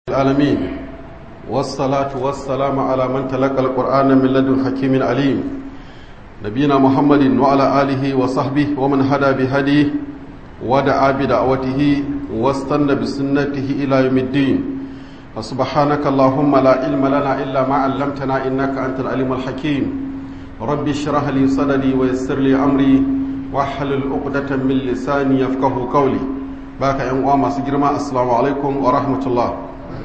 العالمين والصلاة والسلام على من تلقى القرآن من لدن حكيم عليم نبينا محمد وعلى آله وصحبه ومن هدى بهديه ودعا بدعوته واستنى بسنته إلى يوم الدين فسبحانك اللهم لا علم لنا إلا ما علمتنا إنك أنت العليم الحكيم رب اشرح لي صدري ويسر لي أمري واحلل عقدة من لساني يفقه قولي baka yan uwa masu girma assalamu alaikum wa rahmatullah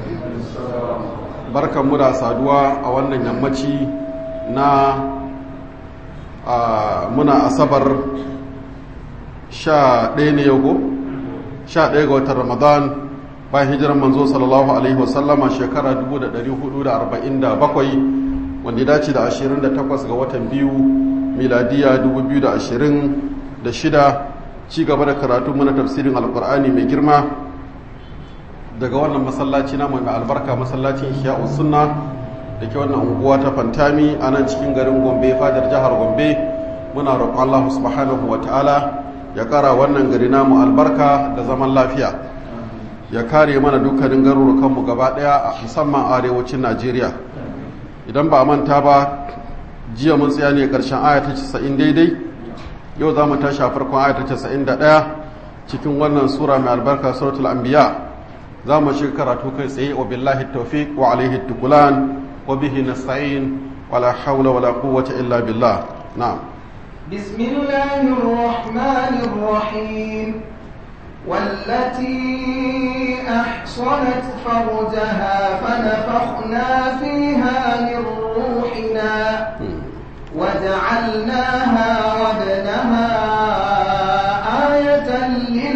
barkan mu da saduwa a wannan yammaci na muna asabar sha ɗaya ne yau sha ɗaya ga watan ramadan bayan hijiran manzo sallallahu alaihi wasallama shekara 1447 wanda ya dace da 28 ga watan biyu miladiya 2026 ci gaba da karatu mana tafsirin alkur'ani mai girma daga wannan masallaci na mai albarka masallacin shiya'u sunna da ke wannan unguwa ta fantami a nan cikin garin gombe fadar jihar gombe muna roƙon allah subhanahu wa ta'ala ya ƙara wannan gari namu albarka da zaman lafiya ya kare mana dukkanin garurukanmu gaba ɗaya a musamman arewacin najeriya idan ba a manta ba jiya mun tsaya ne ƙarshen aya ta 90 daidai yau za mu tashi a farkon ayata casa'in da ɗaya cikin wannan sura mai albarka suratul anbiya za mu shiga karatu kai tsaye wa billahi tawfiq wa alaihi tukulan wa bihi nasta'in wa la hawla wa la quwwata illa billah na'am بسم الله الرحمن الرحيم والتي أحصنت فرجها فنفخنا فيها من روحنا وجعلناها وابنها آية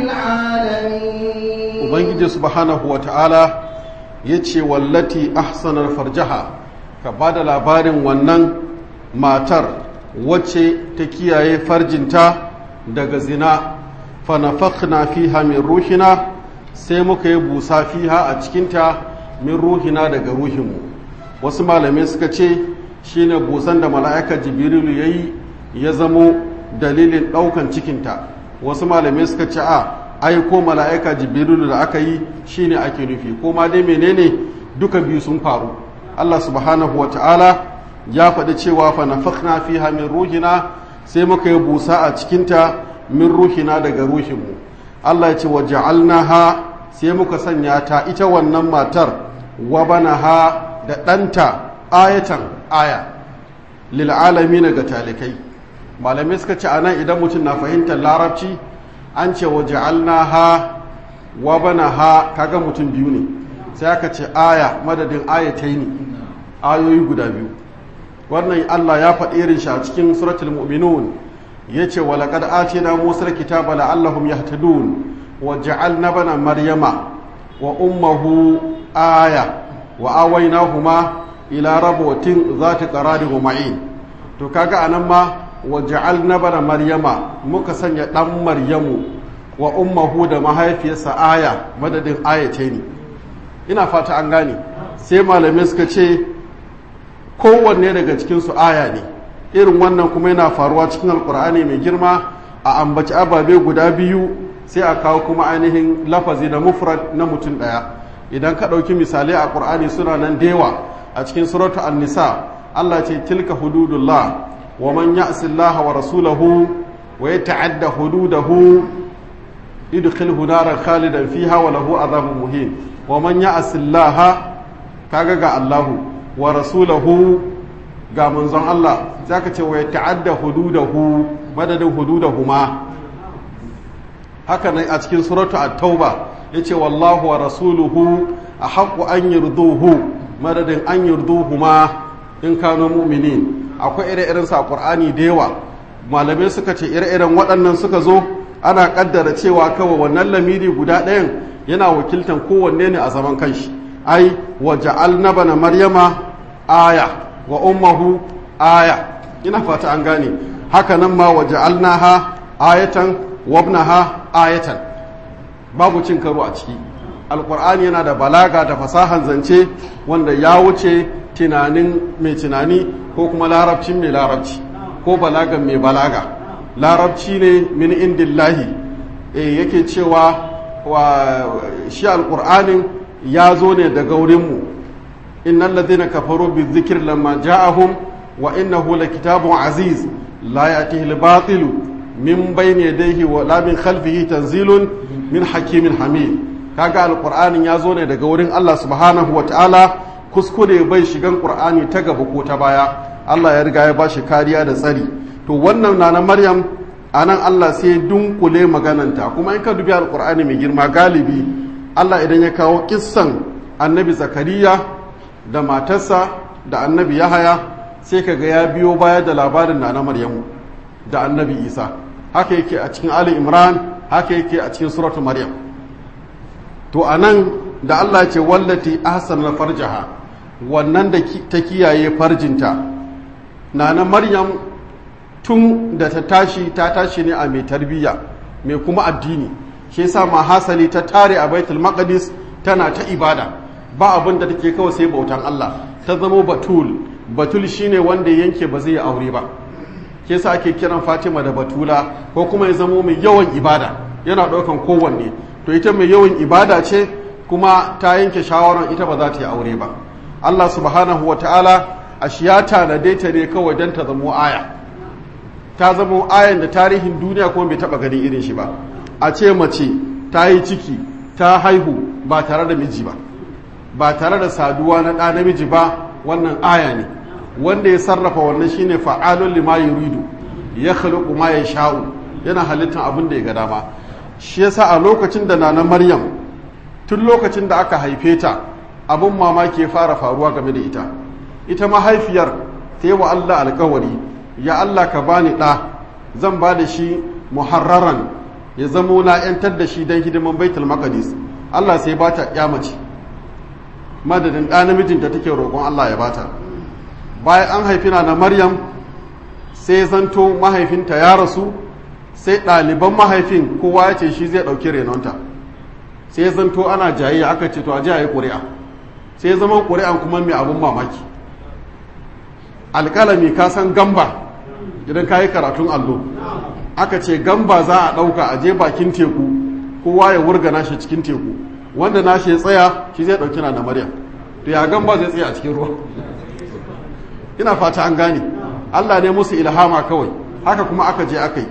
للعالمين Ubangiji subhanahu wa ta'ala ya ce wallati ahsanar farjaha ka ba da labarin wannan matar wacce ta kiyaye farjinta daga zina fanafakna fiha min ruhina sai muka yi busa fiha a cikinta min ruhina daga ruhinmu wasu malamai suka ce shine busan da mala'ika jibrilu ya yi ya zamo dalilin ɗaukan cikinta wasu malamai suka ce a aiko mala'ika jibrilu da aka yi shine ake nufi ko ma dai menene duka biyu sun faru Allah subhanahu wa ta'ala ya faɗi cewa fa nafakhna fiha min ruhina sai muka yi busa a cikinta min ruhina daga ruhinmu Allah ya ce wa ja'alnaha sai muka sanya ta ita wannan matar wa banaha da ɗanta ayatan aya lil'alami ga talikai malamai suka ce anan idan mutum na fahimtar larabci an ce wa ja'alnaha wa banaha kaga mutum biyu ne sai aka ce aya madadin ayatai ne ayoyi guda biyu wannan Allah ya faɗi irin shi a cikin suratul mu'minun yace wa laqad atina musa kitaba la'allahum yahtadun wa ja'alna bana maryama wa ummuhu aya wa awaynahuma ila rabotin za ta ƙarari wa ma'in to kaga anan ma wa ja'alna bana maryama muka sanya ɗan maryamu wa ummahu da mahaifiyarsa aya madadin ayace ne ina fata an gane sai malamai suka ce kowanne daga cikinsu aya ne irin wannan kuma yana faruwa cikin alkur'ani mai girma a ambaci ababe guda biyu sai a kawo kuma ainihin lafazi da mufrad na mutum ɗaya idan ka ɗauki misalai a ƙur'ani suna nan da yawa a cikin suratu an-nisa Allah ce tilka hududullah wa man ya'si Allah wa rasulahu wa yata'adda hududahu yudkhilhu naran khalidan fiha wa lahu adhabun muhin wa man ya'si Allah kaga ga Allah wa rasulahu ga manzon Allah zaka ce wa yata'adda hududahu madadin hududahuma haka nan a cikin suratu at-tauba yace wallahu wa rasuluhu ahaqqu an yurduhu madadin an yurduhu ma in kano mu'minin akwai ire-iren sa qur'ani da yawa malamai suka ce ire-iren waɗannan suka zo ana kaddara cewa kawai wannan lamiri guda ɗayan yana wakiltan kowanne ne a zaman kanshi ai wa ja'alna bana maryama aya wa ummuhu aya ina fata an gane haka nan ma wa ja'alnaha ayatan wa ibnaha ayatan babu cin karo a ciki alkur'ani yana da balaga da fasahan zance wanda ya wuce tunanin mai tunani ko kuma larabcin mai larabci ko balagan mai balaga larabci ne min indillahi e yake cewa wa shi alkur'anin ya zo ne daga wurinmu innal ladhina kafaru bi dhikri lamma ja'ahum wa innahu lakitabun aziz la ya'tihi al-batilu min bayni yadayhi wa la min khalfihi tanzilun min hakimin hamid kaga alqur'anin ya zo ne daga wurin Allah subhanahu wa ta'ala kuskure bai shigan qur'ani ta gaba ko ta baya Allah ya riga ya bashi kariya da tsari to wannan na na Maryam anan Allah sai dunkule magananta kuma in ka dubi alqur'ani mai girma galibi Allah idan ya kawo kissan annabi Zakariya da matarsa da annabi Yahaya sai kaga ya biyo baya da labarin na na Maryamu da annabi Isa haka yake a cikin Ali Imran haka yake a cikin suratu Maryam to anan da Allah ce wallati ahsanal farjaha wannan da ta kiyaye farjinta nana Maryam tun da ta tashi ta tashi ne a mai tarbiyya mai kuma addini shi yasa ma hasali ta tare a Baitul Maqdis tana ta ibada ba abin da take kawai sai bautan Allah ta zama batul batul shine wanda yanke ba zai aure ba ke sa ake kiran Fatima da batula ko kuma ya zamo mai yawan ibada yana ɗaukan kowanne to ita mai yawan ibada ce kuma ta yanke shawarar ita ba za ta yi aure ba Allah subhanahu wa ta'ala a shi ya tanade ta ne kawai don ta zamo aya ta zamo ayan da tarihin duniya kuma bai taɓa ganin irin shi ba a ce mace ta yi ciki ta haihu ba tare da miji ba ba tare da saduwa na ɗa namiji ba wannan aya ne wanda ya sarrafa wannan shine fa'alun lima yuridu ya khluqu ma yasha'u yana halittar abin da ya ga dama shi yasa a lokacin da nana maryam tun lokacin da aka haife ta abin mamaki ya fara faruwa game da ita ita mahaifiyar ta yi wa Allah alkawari ya Allah ka bani ɗa zan ba da shi muharraran ya zamo na 'yantar da shi don hidiman baitul maqdis Allah sai ba ta mace madadin ɗa namijinta take roƙon Allah ya bata bayan an haifi na na maryam sai zanto mahaifinta ya rasu sai ɗaliban mahaifin kowa ya ce shi zai ɗauki renonta sai zanto ana jayayya aka ce to a ji a yi ƙuri'a sai zama ƙuri'an kuma mai abin mamaki alƙalami ka san gamba idan ka yi karatun allo aka ce gamba za a ɗauka a je bakin teku kowa ya wurga nashi cikin teku wanda nashi ya tsaya shi zai ɗauki na da maryam to ya gamba zai tsaya a cikin ruwa ina fata an gane allah ne musu ilhama kawai haka kuma aka je aka yi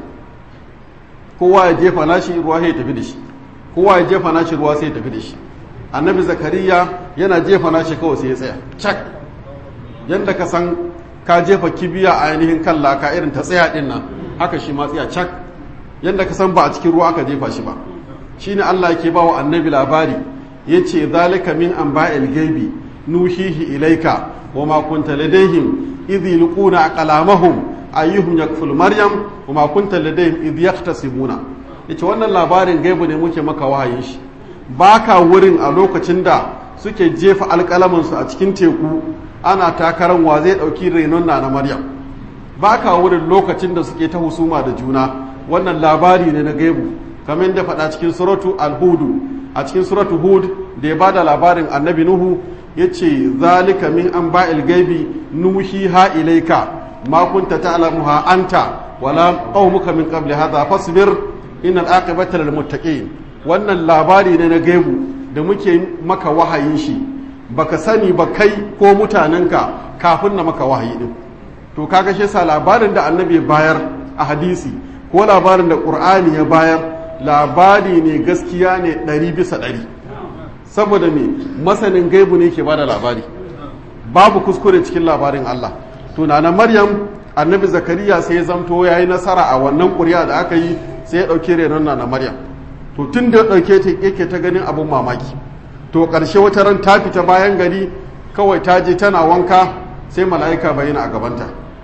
kowa ya jefa nashi ruwa sai ya tafi da shi kowa ya jefa nashi ruwa sai ya tafi da shi annabi zakariya yana jefa nashi kawai sai ya tsaya cak yadda ka san ka jefa kibiya a ainihin kan laka irin ta tsaya din nan haka shi ma tsaya cak yadda ka san ba a cikin ruwa aka jefa shi ba shine Allah yake ba wa annabi labari yace zalika min anba'il gaibi nuhihi ilaika wa ma kunta ladaihim idh yulquna aqlamahum ayyuhum yakful maryam wa ma kunta ladayhim idh yahtasibuna yace wannan labarin gaibu ne muke maka wahayin shi baka wurin a lokacin da suke jefa alƙalamin su a cikin teku ana takaran wa zai dauki renon na na maryam baka wurin lokacin da suke ta husuma da juna wannan labari ne na gaibu kamar da faɗa cikin suratu al-hudu a cikin suratu hud da ya bada labarin annabi nuhu yace zalika min anba'il gaibi nuhiha ilaika ma kunta ta'lamuha anta wala qaumuka min qabli hadha fasbir innal aqibata lil muttaqin wannan labari ne na gaibu da muke maka wahayin shi baka sani ba kai ko mutanenka kafin na maka wahayi din to kaga shi yasa labarin da annabi bayar a hadisi ko labarin da qur'ani ya bayar labari ne gaskiya ne ɗari bisa ɗari saboda me masanin gaibu ne ke bada labari babu kuskure cikin labarin Allah to na maryam annabi zakariya sai ya zamto ya yi nasara a wannan ƙuri'a da aka yi sai ya ɗauki renon na maryam to tun da ya ɗauke ta yake ta ganin abin mamaki to ƙarshe wata ran ta fita bayan gari kawai ta je tana wanka sai mala'ika bayyana a gabanta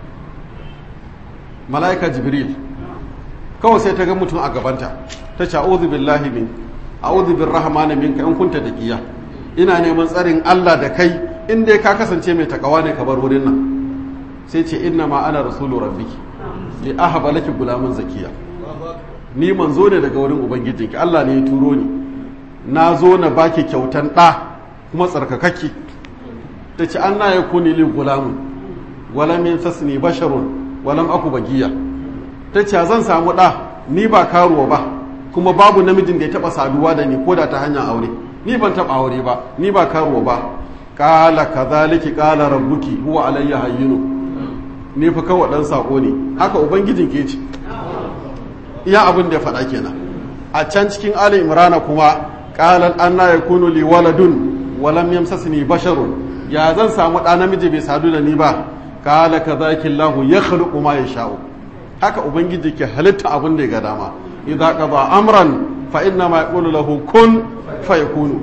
mala'ika jibril kawai sai ta ga mutum a gabanta ta ce a'udhu billahi min a'udhu birrahmani minka in kunta taqiya ina neman tsarin Allah da kai in dai ka kasance mai takawa ne ka bar wurin nan sai ce inna ma ana rasulu rabbiki li ahaba laki gulamun zakiya ni manzo ne daga wurin ubangijinki Allah ne ya turo ni na zo na baki kyautan ɗa kuma tsarkakakki ta ce an na ya kuni li gulamun walam yansasni basharun walam aku bagiya ta ce zan samu ɗa ni ba karuwa ba kuma babu namijin da ya taɓa saduwa da ni ko da ta hanyar aure ni ban taɓa aure ba ni ba karuwa ba kala kazaliki kala rabbuki huwa alayya hayyinu ni fa kawai dan sako ne haka ubangijin ke ce iya abin da ya faɗa kenan a can cikin ali imrana kuma qalan anna yakunu li waladun wa lam yamsasni basharun ya zan samu ɗa namiji bai sadu da ni ba kala kazaliki allah yakhluqu ma yasha'u haka ubangiji ke halitta abin da ya ga dama idza qada amran fa inna ma yaqulu lahu kun fayakunu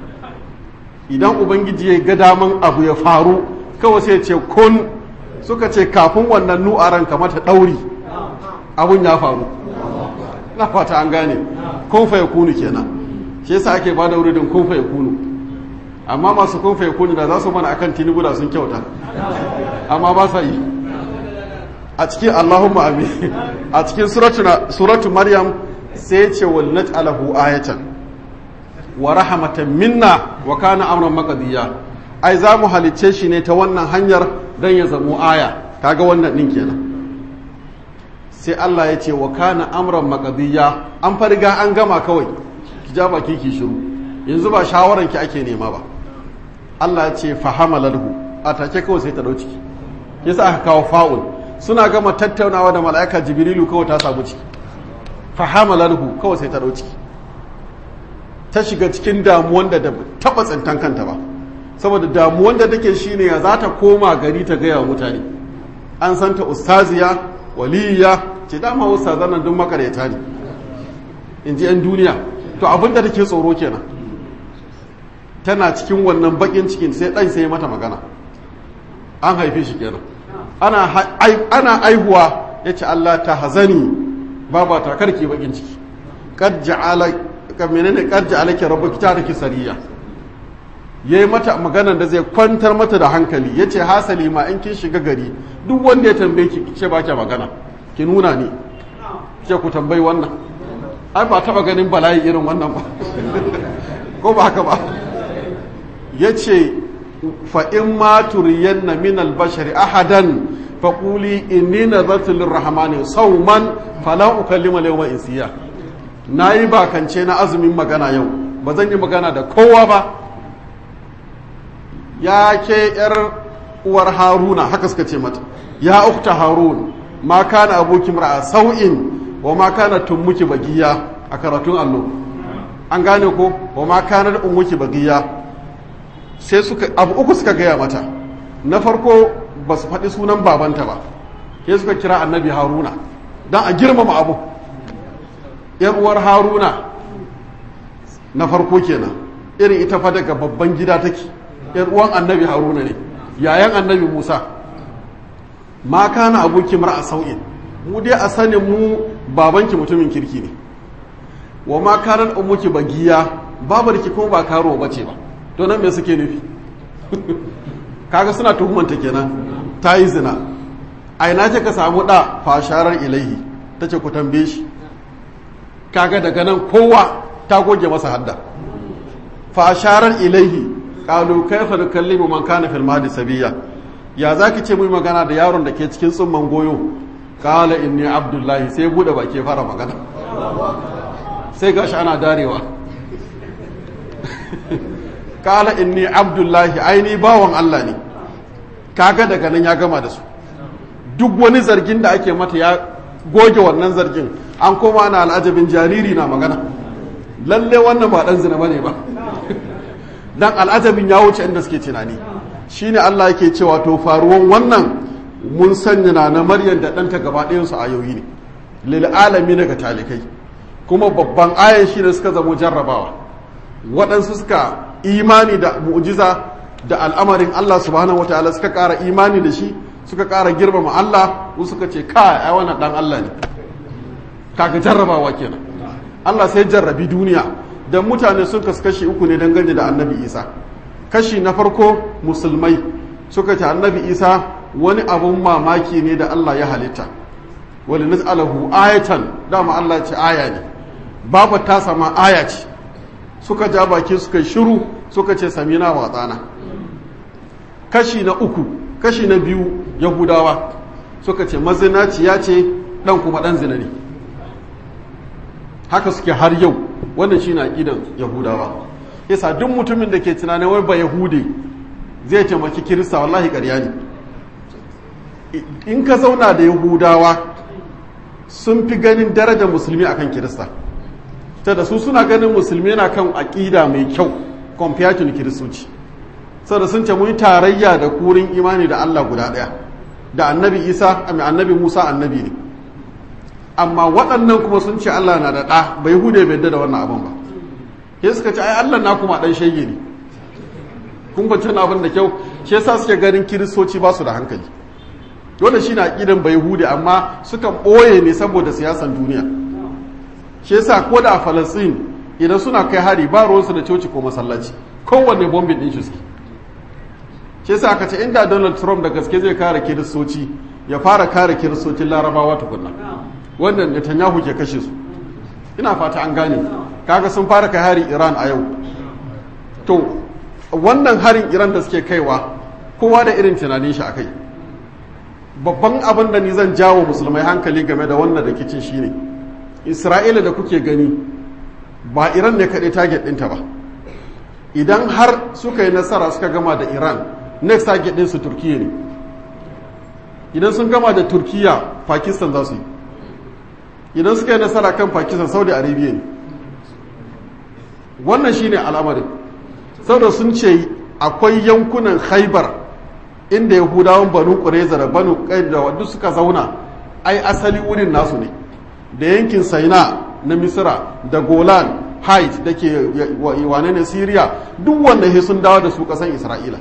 idan ubangiji ya ga daman abu ya faru kawai sai ce kun suka ce kafin wannan nu'aran kamata ɗauri abun ya faru na fata an gane kun fa yakunu kenan shi yasa ake ba da wuridin kun fa yakunu amma masu kun fa yakunu da za su mana akan tinubu da sun kyauta amma ba sa yi a cikin allahumma amin a cikin suratu maryam sai ce wal naj'alahu ayatan wa rahmatan minna wa kana amran maqdiya ai za mu halicce shi ne ta wannan hanyar dan ya zamo aya kaga wannan din kenan sai Allah ya ce wa kana amran maqdiya an farga an gama kawai ki ja baki ki shiru yanzu ba shawaran ki ake nema ba Allah ya ce fahamalahu a take kawai sai ta dau ciki yasa aka kawo fa'ul suna gama tattaunawa da mala'ika jibrilu kawai ta samu ciki fahamalahu kawai sai ta dau ciki ta shiga cikin damuwan da da taba tsintan kanta ba saboda damuwan da take shine ya za ta koma gari ta gaya wa mutane an santa ustaziya waliya ce dama ustazan nan duk makareta ne in ji 'yan duniya to abin da take tsoro kenan tana cikin wannan bakin cikin sai ɗan sai mata magana an haife shi kenan ana aihuwa ya ce Allah ta hazani baba ta karki bakin ciki kad ja'ala menene karji alake rabu ta da sariya ya yi mata maganar da zai kwantar mata da hankali ya ce hasali ma in kin shiga gari duk wanda ya tambaye ki ce ba ki magana ki nuna ni ke ku tambayi wannan ai ba taba ganin bala'i irin wannan ba ko ba haka ba ya ce fa'in ma turiyanna min albashari ahadan faƙuli inni nazartu lirrahmani sauman fala ukallima yawma insiya na yi bakance na azumin magana yau ba zan yi magana da kowa ba ya ke yar uwar haruna haka suka ce mata ya ukta harun ma kana abokin ra'a sau'in wa ma kana tummuki bagiya a karatun allo an gane ko wa ma kana ummuki bagiya sai suka abu uku suka gaya mata na farko ba su faɗi sunan babanta ba sai suka kira annabi haruna don a girmama abu yan uwar haruna na farko kenan irin ita fa daga babban gida take yan uwan annabi haruna ne yayan annabi musa ma kana aboki mar'a sau'in mu dai a sanin mu babanki mutumin kirki ne wa ma kana ummuki bagiya babarki kuma ba karo bace ba to nan me suke nufi kaga suna tuhumanta kenan ta yi zina a ina ce ka samu da fasharar ilaihi ta ce ku tambaye shi kaga daga nan kowa ta goge masa hadda fasharar ilaihi kalu kaifa nukallimu man kana fil mahdi sabiya ya zaki ce mu magana da yaron da ke cikin tsumman goyo kala inni abdullahi sai bude baki fara magana sai gashi ana darewa kala inni abdullahi aini bawan Allah ne kaga daga nan ya gama da su duk wani zargin da ake mata ya goge wannan zargin an koma na al'ajabin jariri na magana lalle wannan ba dan zina bane ba dan al'ajabin ya wuce inda suke tunani shine Allah yake cewa to faruwan wannan mun sanya na na Maryam da ɗanta gaba ɗayan su ayoyi ne lil alami daga talikai kuma babban ayan shi ne suka zamo jarrabawa waɗansu suka imani da mu'jiza da al'amarin Allah subhanahu wataala suka ƙara imani da shi suka ƙara girmama Allah wasu suka ce kai ai wannan dan Allah ne kaga jarrabawa kenan Allah sai jarrabi duniya dan mutane sun kasu kashi uku ne dangane da Annabi Isa kashi na farko musulmai suka ce Annabi Isa wani abun mamaki ne da Allah ya halitta wali nas'alahu ayatan dama Allah ce aya ne babu ta sama aya ce suka ja baki suka shiru suka ce samina wa tsana kashi na uku kashi na biyu yahudawa suka ce mazinaciya ce dan kuma dan zina ne haka suke har yau wannan shi na aƙidan yahudawa yasa duk mutumin da ke tunanin wai ba yahudi zai taimaki kirista wallahi ƙarya ne in ka zauna da yahudawa sun fi ganin darajar musulmi akan kirista ta da su suna ganin musulmi na kan aƙida mai kyau compared to kiristoci saboda sun ce mun tarayya da kurin imani da Allah guda ɗaya da annabi isa annabi musa annabi ne amma waɗannan kuma sun ce Allah na da ɗa bai hude bai da wannan abin ba ke suka ce ai Allah na kuma ɗan shege ne kun bacci na abin da kyau shi yasa suke ganin kiristoci ba su da hankali dole shi na aƙidan bai hude amma sukan ɓoye ne saboda siyasan duniya shi yasa ko da a falastin idan suna kai hari ba ruwansu da coci ko masallaci kowanne bombin ɗin shi suke shi yasa aka ce inda donald trump da gaske zai kare kiristoci ya fara kare kiristocin larabawa tukunna wannan netanyahu ke kashe su ina fata an gane kaga sun fara kai hari iran a yau to wannan harin iran da suke kaiwa kowa da irin tunanin shi akai babban abin da ni zan jawo musulmai hankali game da wannan rikicin shine isra'ila da kuke gani ba iran ne kaɗai target ɗinta ba idan har suka yi nasara suka gama da iran next target ɗinsu turkiya ne idan sun gama da turkiya pakistan za su yi idan suka yi nasara kan pakistan saudi arabia ne wannan shine al'amarin saboda sun ce akwai yankunan haibar inda yahudawan banu ƙureza da banu da wadda suka zauna ai asali wurin nasu ne da yankin saina na misira da golan height da ke wane ne syria duk wanda he sun dawo da su kasan isra'ila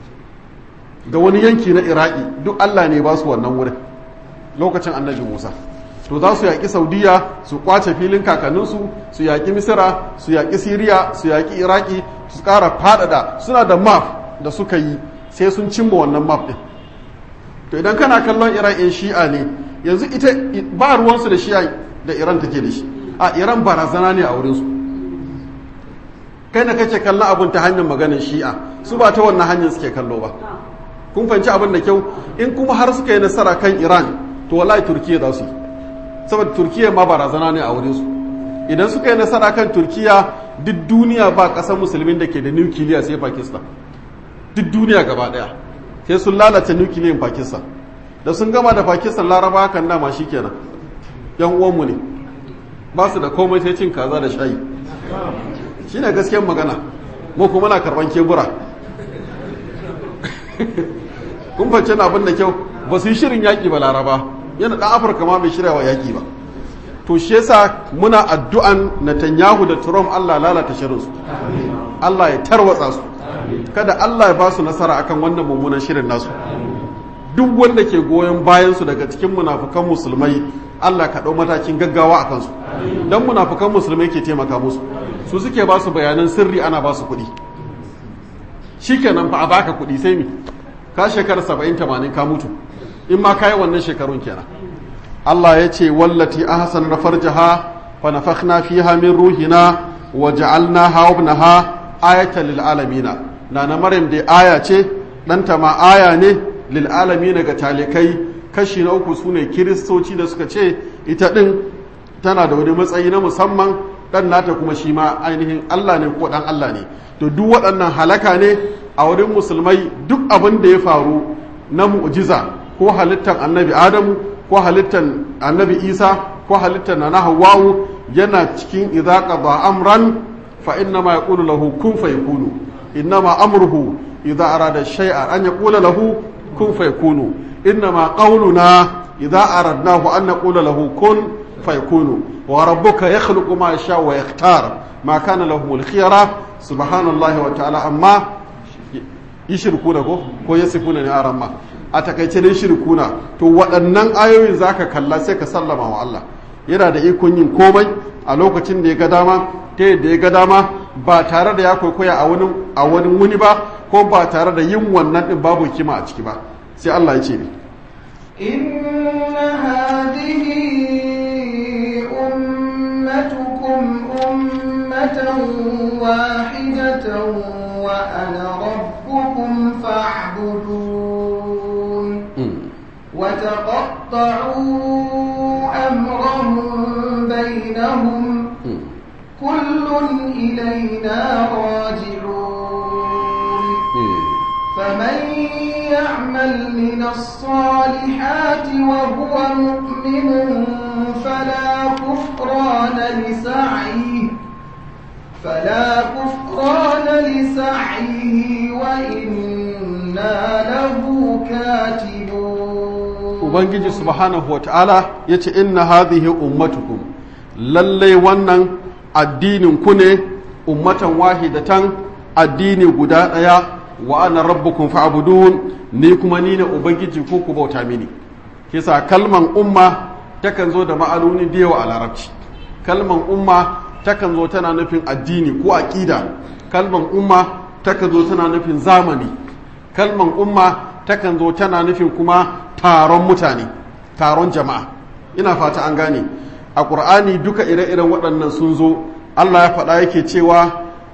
da wani yanki na iraki duk allah ne ba su wannan wurin lokacin annabi musa to za su yaƙi saudiya su kwace filin kakanninsu su yaƙi misira su yaƙi siriya su yaƙi iraki su ƙara faɗaɗa suna da map da suka yi sai sun cimma wannan map ɗin to idan kana kallon iran in shi'a ne yanzu ita ba ruwansu da shi'a da iran take da shi a iran barazana ne a wurinsu kai na kake kallon abin ta hanyar maganin shi'a su ba ta wannan hanyar suke kallo ba kun fahimci abin da kyau in kuma har suka yi nasara kan iran to wallahi turkiya za su yi saboda turkiya ma barazana ne a wurinsu idan suka yi nasara kan turkiya duk duniya ba ƙasar musulmin da ke da nukiliya sai pakistan duk duniya gaba ɗaya sai sun lalata nukiliyan pakistan da sun gama da pakistan laraba kan dama shi kenan yan uwanmu ne ba su da komai sai cin kaza da shayi shi ne gaskiyar magana mu kuma na karban kebura kun fance abin da kyau ba su yi shirin yaƙi ba laraba yana ɗan afirka ma bai shirya wa yaƙi ba to shi yasa muna addu'an Netanyahu da Trump Allah lalata shirinsu Allah ya tarwatsa su kada Allah ya ba su nasara akan wannan mummunan shirin nasu duk wanda ke goyon bayan su daga cikin munafukan musulmai Allah ka ɗau matakin gaggawa a kansu don munafukan musulmai ke taimaka musu su suke ba su bayanan sirri ana ba su kuɗi shikenan fa a baka kuɗi sai mi ka shekara saba'in tamanin ka mutu in ma ka yi wannan shekarun kenan Allah ya ce wallati ahsan na farjaha fa nafakhna fiha min ruhina wa ja'alnaha wa ibnaha ayatan lil alamina nana maryam dai aya ce ɗanta ma aya ne lil alamina ga talikai kashi na uku sune kiristoci da suka ce ita din tana da wani matsayi na musamman dan nata kuma shi ma ainihin Allah ne ko dan Allah ne to duk waɗannan halaka ne a wurin musulmai duk abin da ya faru na mu'jiza ko halittar annabi adamu ko halittar annabi isa ko halittar na hawa'u yana cikin idza qada amran fa inna ma yaqulu lahu kun fayakunu inna ma amruhu idza arada shay'an an yaqula lahu kun fayakunu inna ma qawluna idza aradnahu an naqula lahu kun fayakunu wa rabbuka yakhluqu ma yasha wa yakhtar ma kana lahumul khiyara subhanallahi wa ta'ala amma yishirkuna ko ko yasifuna ne aran ma a takaice dai shirkuna to waɗannan ayoyin zaka kalla sai ka sallama wa Allah yana da ikon yin komai a lokacin da ya ga dama ta yadda ya ga dama ba tare da ya kwaikwaya a wani a wani wuni ba ko ba tare da yin wannan din babu kima a ciki ba sai Allah ya ce ne inna hadhihi ummatukum ummatan wahidatan wa ana rabbukum fa'budun وتقطعوا أمرهم بينهم كل إلينا راجعون فمن يعمل من الصالحات وهو مؤمن فلا كفران لسعيه فلا كفران لسعيه وإنا له كاتبون ubangiji subhanahu wa ta'ala ya ce inna hadhihi ummatukum lallai wannan addinin ku ne ummatan wahidatan addini guda ɗaya wa ana rabbukum fa'budun ni kuma ni ne ubangiji ko ku bauta mini kisa kalman umma takan zo da ma'anoni da yawa a larabci kalman umma takan zo tana nufin addini ko aqida kalman umma takan zo tana nufin zamani kalman umma takan zo tana nufin kuma taron mutane taron jama'a ina fata an gane a ƙur'ani duka ire-iren waɗannan sun zo allah ya faɗa yake cewa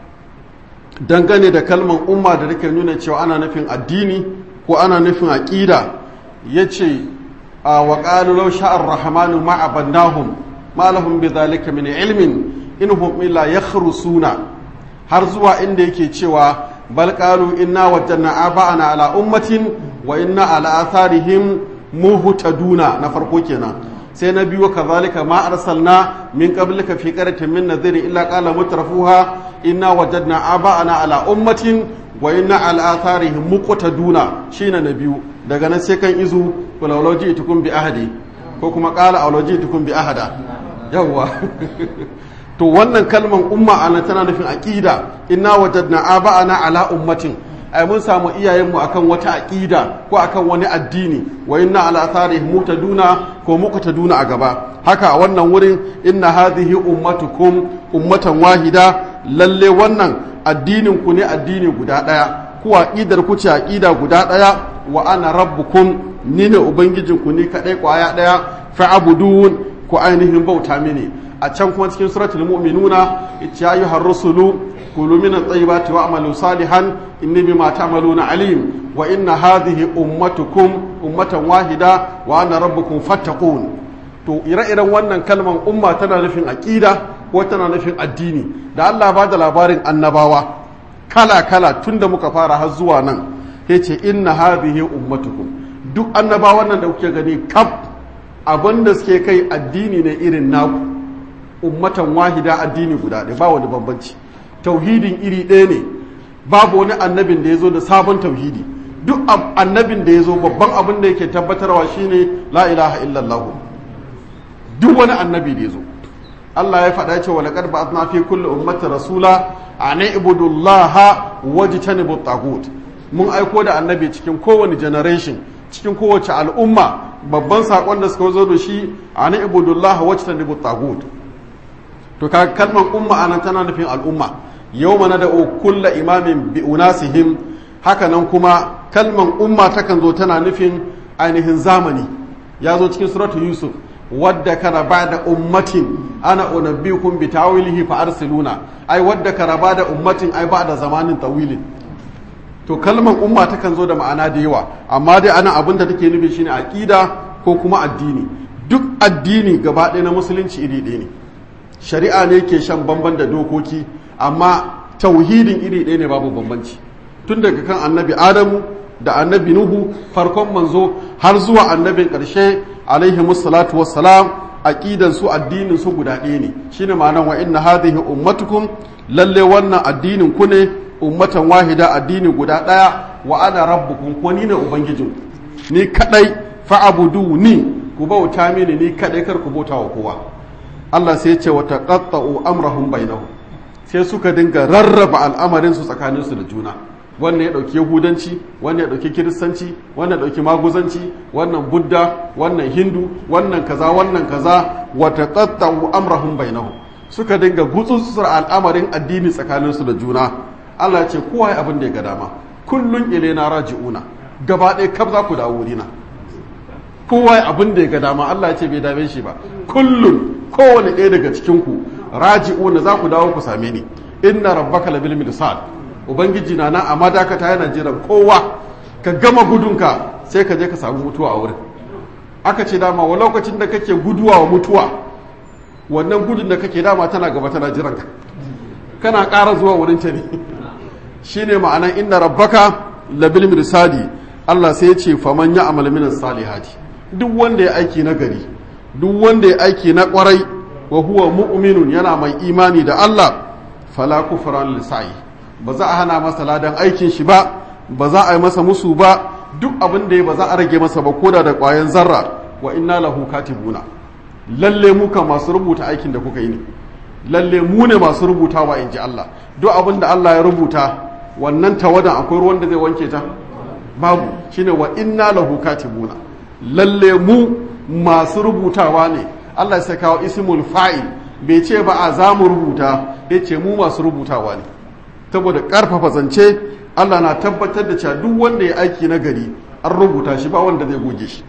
dangane da kalman umma da take nuna cewa ana nufin addini ko ana nufin aƙida ya ce a waƙalu lau sha'ar rahamanu ma'abannahum ma'alahum bi zalika min ilmin in hum illa yakhrusuna har zuwa inda yake cewa bal qalu inna wajadna aba'ana ala ummatin wa inna ala atharihim muhtaduna na farko kenan sai na biyu kazalika ma arsalna min qablika fi qaryatin min nadhir illa qala mutrafuha inna wajadna aba'ana ala ummatin wa inna ala atharihim muqtaduna shine na biyu daga nan sai kan izu kulawlaji tukun bi ahadi ko kuma qala awlaji tukun bi ahada yawwa to wannan kalman umma ana tana nufin aqida inna wajadna aba'ana ala ummatin ai mun samu iyayenmu akan wata aqida ko akan wani addini wa inna ala atharihim mutaduna ko muqtaduna a gaba haka a wannan wurin inna hadhihi ummatukum ummatan wahida lalle wannan addinin ku ne addini guda daya ku aqidar ku ce aqida guda daya wa ana rabbukum ni ne ubangijinku ni kadai kwaya daya fa'budun ku ainihin bauta mini a can kuma cikin suratul mu'minuna ya ayyuhar rusulu kulu min at-tayyibati wa'malu salihan inni bima ta'maluna alim wa inna hadhihi ummatukum ummatan wahida wa ana rabbukum fattaqun to ire-iren wannan kalman umma tana nufin aqida ko tana nufin addini da Allah ba da labarin annabawa kala kala tunda muka fara har zuwa nan yace inna hadhihi ummatukum duk annabawan nan da kuke gani kaf abinda suke kai addini ne irin naku ummatan wahida addini guda ɗaya ba wani bambanci tauhidin iri ɗaya ne babu wani annabin da ya zo da sabon tauhidi duk annabin da ya zo babban abin da yake tabbatarwa shine la ilaha illallah duk wani annabi da ya zo Allah ya faɗa cewa laqad ba'athna fi kulli ummati rasula an ibudullaha wajtanibu tagut mun aiko da annabi cikin kowane generation cikin kowace al'umma babban sakon da suka zo da shi an ibudullaha wajtanibu tagut to ka kalmar umma anan tana nufin al'umma yau mana da kulla imamin bi unasihim haka nan kuma kalmar umma takan zo tana nufin ainihin zamani ya zo cikin suratu yusuf wadda kana ba da ummatin ana unabbikum bi tawilihi fa arsiluna ai wadda kana ba da ummatin ai ba da zamanin tawilin to kalmar umma takan zo da ma'ana da yawa amma dai ana abin da take nufi shine aqida ko kuma addini duk addini gaba ɗaya na musulunci iri ɗaya ne shari'a ne ke shan bamban da dokoki amma tauhidin iri ɗaya ne babu bambanci tun daga kan annabi adamu da annabi nuhu farkon manzo har zuwa annabin ƙarshe alaihi musallatu wassalam aqidan su addinin su guda ɗaya ne shine ma'anar wa inna hadhihi ummatukum lalle wannan addinin ku ne ummatan wahida addini guda ɗaya wa ana rabbukum ko ni ne ubangijin ni kadai fa'abudu ni ku bauta mini ni kadai kar ku bauta wa kowa Allah sai ce wa taqatta'u amrahum bainahum sai suka dinga rarraba al'amarin su tsakanin su da juna wannan ya dauki yahudanci wannan ya dauki kiristanci wannan ya dauki maguzanci wannan budda wannan hindu wannan kaza wannan kaza wa taqatta'u amrahum bainahum suka dinga gutsutsur al'amarin addini tsakanin su da juna Allah ya ce kowa ya abin da ya ga dama kullun ilaina raji'una gaba ɗaya kaf za ku dawo wurina kowa ya abin da ya ga dama Allah ya ce bai dame shi ba kullun kowane ɗaya daga cikinku raji'una za ku dawo ku same ni inna rabbaka labil mirsad ubangiji na nan amma dakata yana jiran kowa ka gama gudunka sai ka je ka samu mutuwa a wurin aka ce dama wa lokacin da kake guduwa wa mutuwa wannan gudun da kake dama tana gaba tana jiran ka kana ƙara zuwa wurin ta ne shine ma'anan inna rabbaka labil mirsadi Allah sai ya ce faman ya amal min salihati duk wanda ya aiki na gari duk wanda ya aiki na kwarai wa huwa mu'minun yana mai imani da Allah fala kufran lisa'i ba za a hana masa ladan aikin shi ba ba za a yi masa musu ba duk abin da ya ba za a rage masa ba koda da ƙwayan zarra wa inna lahu katibuna lalle mu kan masu rubuta aikin da kuka yi ne lalle mu ne masu rubutawa in ji Allah duk abin da Allah ya rubuta wannan tawadan akwai ruwan da zai wanke ta babu shine wa inna lahu katibuna lalle mu masu rubutawa ne Allah ya kawo ismul fa'il bai ce ba a za mu rubuta ya ce mu masu rubutawa ne saboda karfafa zance Allah na tabbatar da cewa duk wanda ya aiki na gari an rubuta shi ba wanda zai goge shi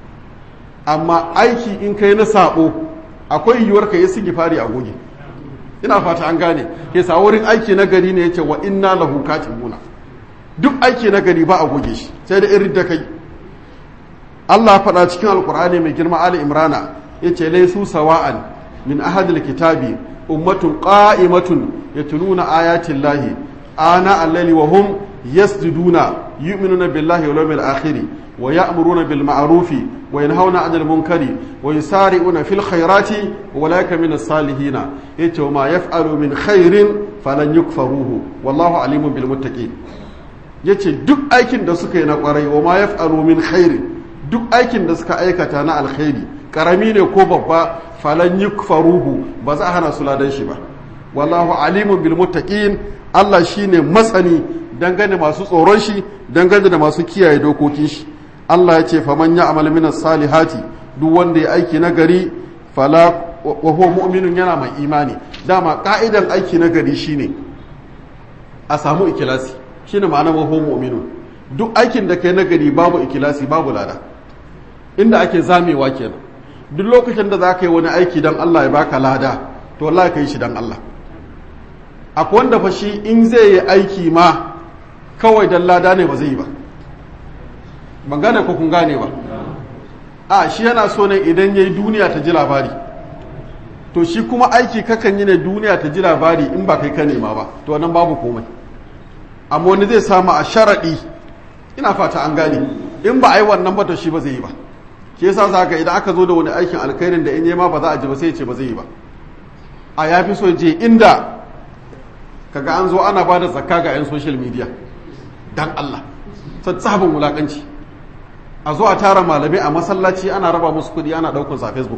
amma aiki in kai na sabo akwai yiwuwar ka yi sigifari a goge ina fata an gane ke sa wurin aiki na gari ne yace wa inna lahu katibuna duk aiki na gari ba a goge shi sai da irin da kai Allah faɗa cikin alkur'ani mai girma Ali Imrana yace laysu sawa'an min ahadil kitabi ummatun qa'imatun yatluna ayatin lahi ana al-layli wa hum yasjuduna yu'minuna billahi wal yawmil akhir wa ya'muruna bil ma'rufi wa yanhauna 'anil munkari wa yusari'una fil khairati wa ulaika min as-salihin yace ma yaf'alu min khairin falan yukfaruhu wallahu alimun bil muttaqin yace duk aikin da suka yi na kwarai wa ma yaf'alu min khairin duk aikin da suka aikata na alkhairi karami ne ko babba falan yukfaruhu ba za a hana su ladan shi ba wallahu alimun bil muttaqin Allah shine masani dangane masu tsoron shi dangane da masu kiyaye dokokin shi Allah ya ce faman ya'mal min salihati duk wanda ya aiki na gari fala wa huwa mu'minun yana mai imani dama ka'idan aiki na gari shine a samu ikilasi shine ma'ana wa huwa mu'minun duk aikin da kai na gari babu ikilasi babu lada inda ake zamewa kenan duk lokacin da za ka yi wani aiki don Allah ya baka lada to Allah ka yi shi don Allah akwai wanda fa shi in zai yi aiki ma kawai don lada ne ba zai yi ba ban gane ko kun gane ba a shi yana so ne idan ya yi duniya ta ji labari to shi kuma aiki kakan yi ne duniya ta ji labari in ba kai ka nema ba to nan babu komai amma wani zai samu a sharaɗi ina fata an gane in ba a yi wannan ba to shi ba zai yi ba ke yasa za ka idan aka zo da wani aikin alkhairin da in yi ma ba za a ji ba sai ce ba zai yi ba a ya fi so je inda kaga an zo ana ba da zakka ga 'yan social media dan Allah sabon wulakanci a zo a tara malamai a masallaci ana raba musu kudi ana daukun sa facebook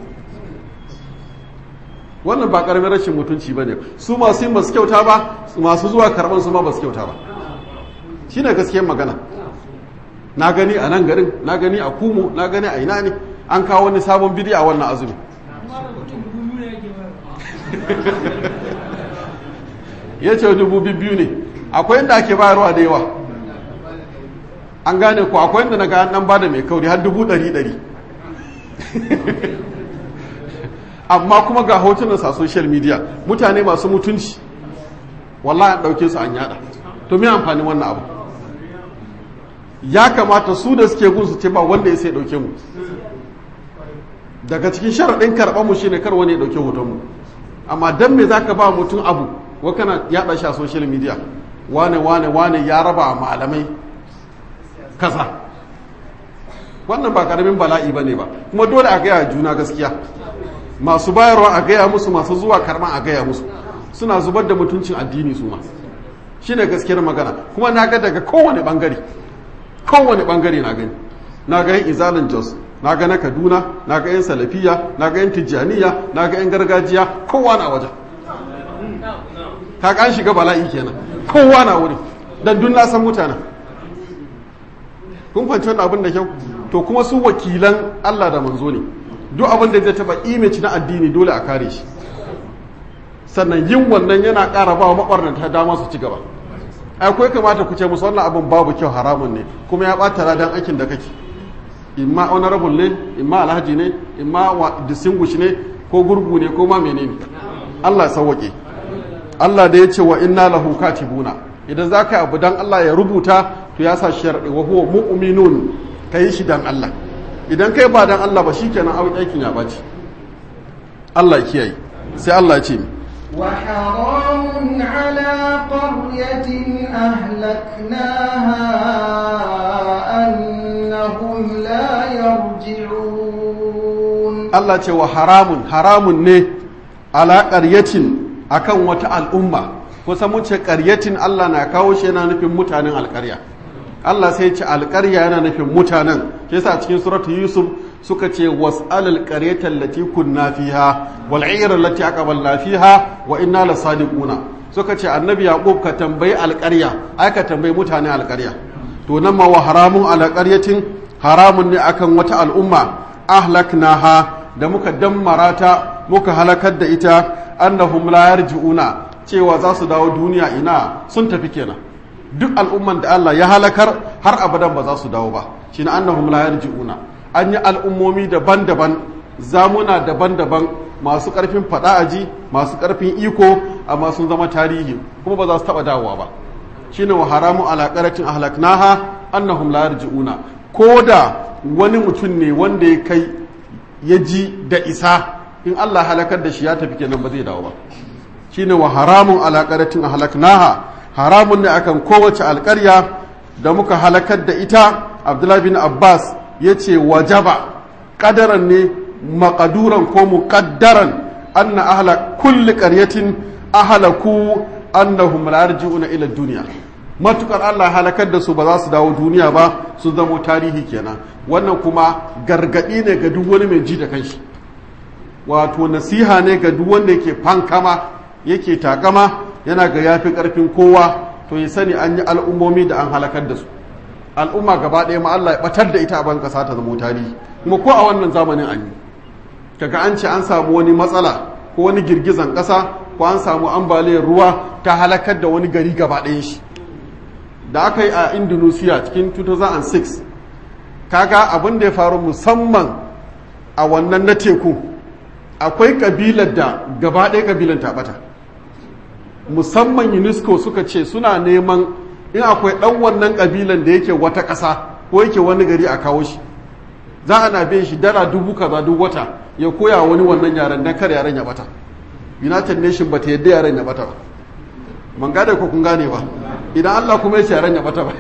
wannan ba karamin rashin mutunci ba ne su masu yin basu kyauta ba masu zuwa karban su ma basu kyauta ba shine gaskiyar magana na gani a nan garin na gani a kumo na gani a ina ne an kawo wani sabon bidi a wannan azumi ya ce dubu biyu ne akwai inda ake bayarwa da yawa an gane ku akwai inda na ga an ba da mai kauri har dubu ɗari ɗari amma kuma ga hotunan sa social media mutane masu mutunci wallahi an ɗauke su an yada to me amfani wannan abu ya kamata su da suke gun su ce ba wanda ya sai ɗauke mu daga cikin sharaɗin karɓar mu shine kar wani ya ɗauke hoton mu amma dan me zaka ba mutum abu wa kana yaɗa shi a social media wane wane wane ya raba malamai kaza wannan ba karamin bala'i bane ba kuma dole a gaya juna gaskiya masu bayarwa a gaya musu masu zuwa karma a gaya musu suna zubar da mutuncin addini su ma shine gaskiyar magana kuma na ga daga kowane bangare kowane bangare na gani na ga yan izalin jos na ga na kaduna na ga yan salafiya na ga yan tijjaniya na ga yan gargajiya kowa na wajen ka kan shiga bala'i kenan kowa na wuri dan dun na san mutanen kun fahimci wannan abin da kyau to kuma su wakilan Allah da manzo ne duk abin da zai taba image na addini dole a kare shi sannan yin wannan yana ƙara ba wa mabarnata dama su ci gaba akwai kamata ku ce musu wannan abin babu kyau haramun ne kuma ya ɓata ladan aikin da kake imma honorable ne imma alhaji ne imma distinguish ne ko gurgu ne ko ma menene Allah sauwake Allah da ya ce wa inna lahu katibuna idan za ka yi abu dan Allah ya rubuta to ya sa sharaɗi wa huwa mu'minun ka yi shi dan Allah idan kai ba dan Allah ba shikenan abin aikin ya baci Allah kiyaye sai Allah ya ce وحرام على قرية أهلكناها أنهم لا يرجعون Allah ce wa haramun haramun ne ala ƙaryatin akan wata al'umma kusa mun ce ƙaryatin Allah na kawo shi yana nufin mutanen alƙarya Allah sai ce alƙarya yana nufin mutanen shi yasa cikin suratu Yusuf suka ce was'alal qaryatan lati kunna fiha wal 'ayra allati aqbalna fiha wa inna lasadiquna suka ce annabi yaqub ka tambayi alƙarya ai ka tambayi mutanen alƙarya to nan ma wa haramun ala qaryatin haramun ne akan wata al'umma ahlaknaha da muka dammara ta muka halakar da ita annahum la yarji'una cewa za su dawo duniya ina sun tafi kenan duk al'umman da Allah ya halakar har abadan ba za su dawo ba shine annahum la yarji'una an yi al'ummomi daban-daban zamuna daban-daban masu ƙarfin faɗa aji masu ƙarfin iko amma sun zama tarihi kuma ba za su taɓa dawowa ba shine wa haramu ala qaratin ahlaknaha annahum la yarji'una ko da wani mutum ne wanda ya kai ya ji da isa in Allah halakar da shi ya tafi kenan ba zai dawo ba shine wa haramun ala qaratin ahlaknaha haramun ne akan kowace alƙarya da muka halakar da ita Abdullahi bin Abbas yace wajaba qadaran ne maqaduran ko muqaddaran anna ahla kulli qaryatin ahlaku annahum la yarji'una ila dunya matukar Allah halakar da su ba za su dawo duniya ba su zamo tarihi kenan wannan kuma gargadi ne ga duk wani mai ji da kanshi wato nasiha ne ga duk wanda yake fankama yake takama yana ga yafi karfin kowa to ya sani an yi al'ummomi da an halakar da su al'umma gaba ɗaya ma Allah ya batar da ita a ban kasa ta zamo tarihi kuma ko a wannan zamanin an yi kaga an ce an samu wani matsala ko wani girgizan ƙasa ko an samu ambaliyar ruwa ta halakar da wani gari gaba ɗayan shi da aka yi a indonesia cikin 2006 kaga abin da ya faru musamman a wannan na teku akwai kabilar da gaba ɗaya kabilan taɓata musamman unesco suka ce suna neman in akwai ɗan wannan kabilan da yake wata ƙasa ko yake wani gari a kawo shi za a na biyan shi dala dubu kaza duk wata ya koya wani wannan yaren don kar yaren ya bata united nation ba ta yadda yaren ya bata ba man gane ko kun gane ba idan allah kuma ya ce yaren ya bata ba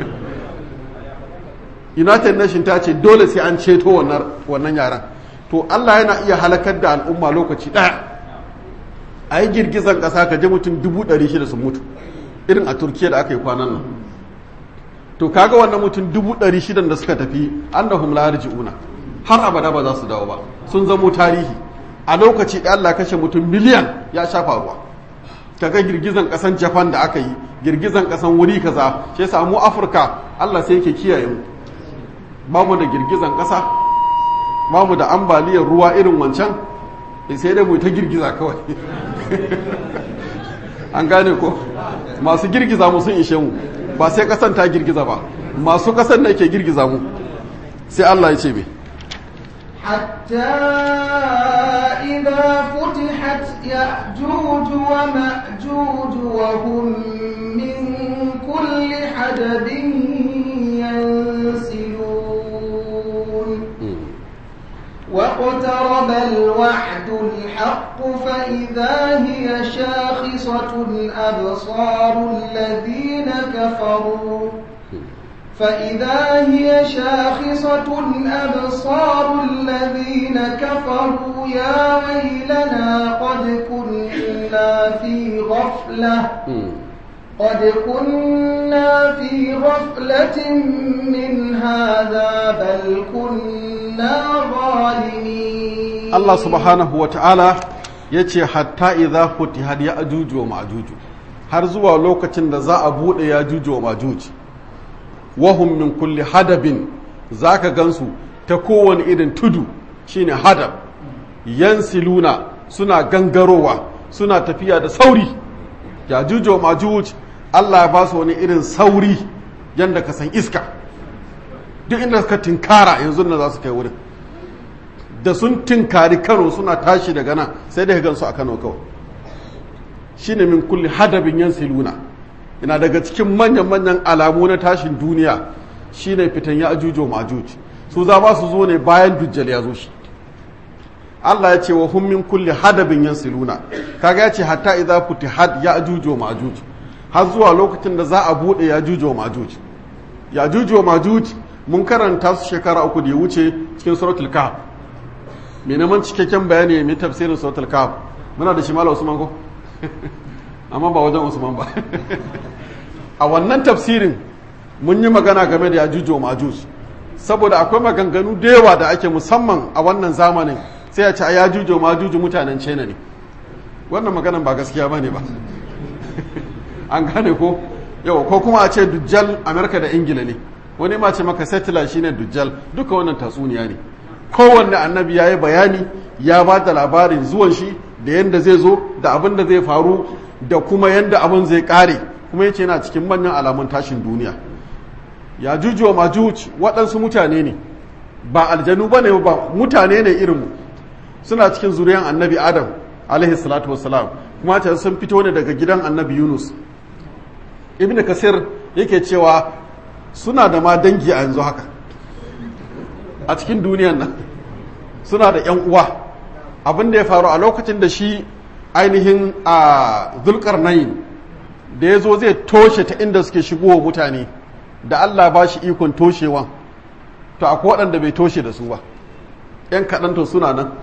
united nation ta ce dole sai an ceto wannan yaren to allah yana iya halakar da al'umma lokaci ɗaya a yi girgizan ƙasa ka je mutum dubu ɗari shida sun mutu irin a turkiya da aka yi kwanan nan to kaga wannan mutum dubu ɗari shidan da suka tafi annahum la yarji'una har abada ba za su dawo ba sun zamo tarihi a lokaci ɗaya Allah kashe mutum miliyan ya shafa ruwa kaga girgizan ƙasan Japan da aka yi girgizan ƙasan wuri kaza shi yasa mu Afirka Allah sai yake kiyaye mu ba mu da girgizan ƙasa ba mu da ambaliyar ruwa irin wancan sai dai mu ta girgiza kawai an gane ko masu girgiza mu sun ishe mu ba sai kasan ta girgiza ba masu kasan da ke girgiza mu sai Allah ya ce me حتى إذا فتحت يأجوج ومأجوج وهم من كل حدب ينسلون واقترب الوعد الحق فإذا هي شاخصة أبصار الذين كفروا فإذا هي شاخصة أبصار الذين كفروا يا ويلنا قد كنا في غفلة قد كنا في غفلة من هذا بل كنا ظالمين Allah subhanahu wa ta'ala ya ce hatta idza futihat ya ajuju wa ma'juju har zuwa lokacin da za a buɗe ya juju wa ma'juj wahum min kulli hadabin zaka gansu ta kowane irin tudu shine hadab yansiluna suna gangarowa suna tafiya da sauri ya juju wa ma'juj Allah ya ba su wani irin sauri yanda ka san iska duk inda suka tinkara yanzu na za su kai wurin da sun tinkari kano suna tashi daga nan sai da gansu a kano kawai shine min kulli hadabin yansiluna ina daga cikin manyan-manyan alamu na tashin duniya shine fitan ya ajujo majuj su za ba su zo ne bayan dujjal ya zo shi Allah ya ce wa hum min kulli hadabin yansiluna kaga ya ce hatta idza futihat ya'juj wa ma'juj har zuwa lokacin da za a bude ya'juj wa ma'juj ya'juj wa ma'juj mun karanta su shekara uku da ya wuce cikin suratul kahf me neman cikakken bayani mai tafsirin suratul kahf muna da shi malam Usman ko amma ba wajen Usman ba a wannan tafsirin mun yi magana game da ya'juj wa ma'juj saboda akwai maganganu da yawa da ake musamman a wannan zamanin sai ya ce a yajuju majuju mutanen china ne wannan maganan ba gaskiya ba ne ba an gane ko yau ko kuma a ce dujjal amerika da ingila ne wani ma ce maka settler shine dujjal duka wannan tatsuniya ne kowanne annabi ya yi bayani ya ba da labarin zuwan shi da yadda zai zo da abin da zai faru da kuma yadda abin zai kare kuma yace yana cikin manyan alamun tashin duniya ya juju wa majuj waɗansu mutane ne ba aljanu ba ne ba mutane ne irinmu suna cikin zuriyan annabi adam alaihi salatu wassalam kuma ta sun fito ne daga gidan annabi yunus ibn kasir yake cewa suna da ma dangi a yanzu haka a cikin duniyan nan suna da yan uwa abin da ya faru a lokacin da shi ainihin a zulkarnain da ya zo zai toshe ta inda suke shigowa mutane da allah ba shi ikon toshewan to akwai waɗanda bai toshe da su ba ‘yan kaɗan to suna nan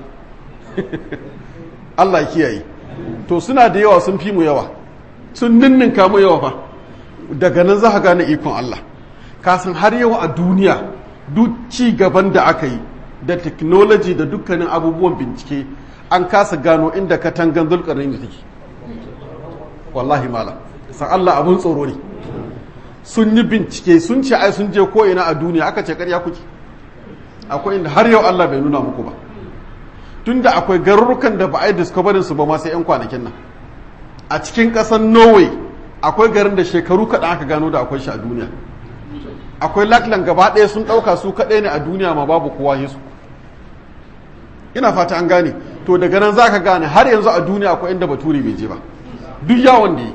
Allah kiyaye to suna da yawa sun fi mu yawa sun ninninka mu yawa fa daga nan za ka gane ikon Allah kasan har yau a duniya duk ci gaban da aka yi da technology da dukkanin abubuwan bincike an kasa gano inda katangan zulkarnin da take wallahi mala san Allah abun tsoro ne sun yi bincike sun ce ai sun je ko ina a duniya aka ce karya kuke akwai inda har yau Allah bai nuna muku ba tunda akwai garurukan da ba a yi discoverin su ba ma sai 'yan kwanakin nan a cikin ƙasar norway akwai garin da shekaru kaɗan aka gano da akwai shi a duniya akwai laklan gaba ɗaya sun ɗauka su kaɗai ne a duniya ma babu kowa yesu ina fata an gane to daga nan za ka gane har yanzu a duniya akwai inda baturi bai je ba duk yawon da yi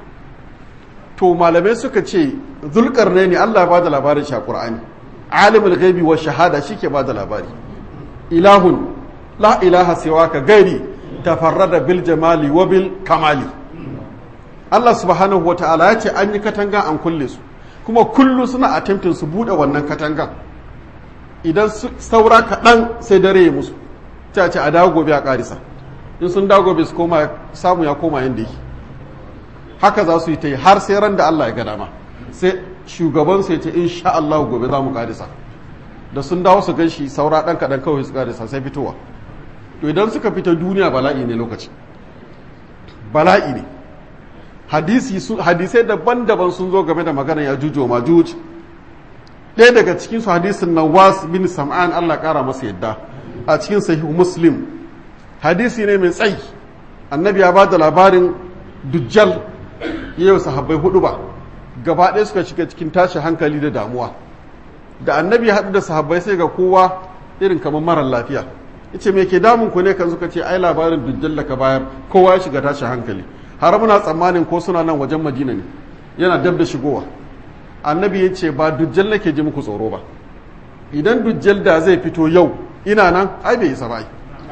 to malamai suka ce zulkar ne allah ba da labarin shi a ƙur'ani alimul gaibi wa shahada shi ke ba da labari ilahun la ilaha siwaka gairi tafarrada bil jamali wa bil kamali Allah subhanahu wa ta'ala ya ce an yi katanga an kulle su kuma kullu suna attempting su bude wannan katangan idan saura kaɗan sai dare ya musu ta ce a dawo gobe a ƙarisa in sun dawo gobe su koma samu ya koma yadda yake haka za su yi ta yi har sai ran da Allah ya ga dama sai shugaban sai ce insha Allah gobe za mu ƙarisa da sun dawo su gan shi saura ɗan kaɗan kawai su ƙarisa sai fitowa to idan suka fita duniya bala'i ne lokaci bala'i ne hadisi su hadisai daban-daban sun zo game da magana ya jujo ma juj ɗaya daga cikin su hadisin nawas bin sam'an Allah ƙara masa yadda a cikin sahihu muslim hadisi ne mai tsayi annabi ya ba da labarin dujjal yau sahabbai hudu ba gaba ɗaya suka shiga cikin tashi hankali da damuwa da annabi ya haɗu da sahabbai sai ga kowa irin kamar marar lafiya yace me ke damun ku ne kan suka ce ai labarin dujjal da ka bayar kowa ya shiga tashi hankali har muna tsammanin ko suna nan wajen madina ne yana dab da shigowa annabi ya ce ba dujjal nake ji muku tsoro ba idan dujjal da zai fito yau ina nan ai bai isa ba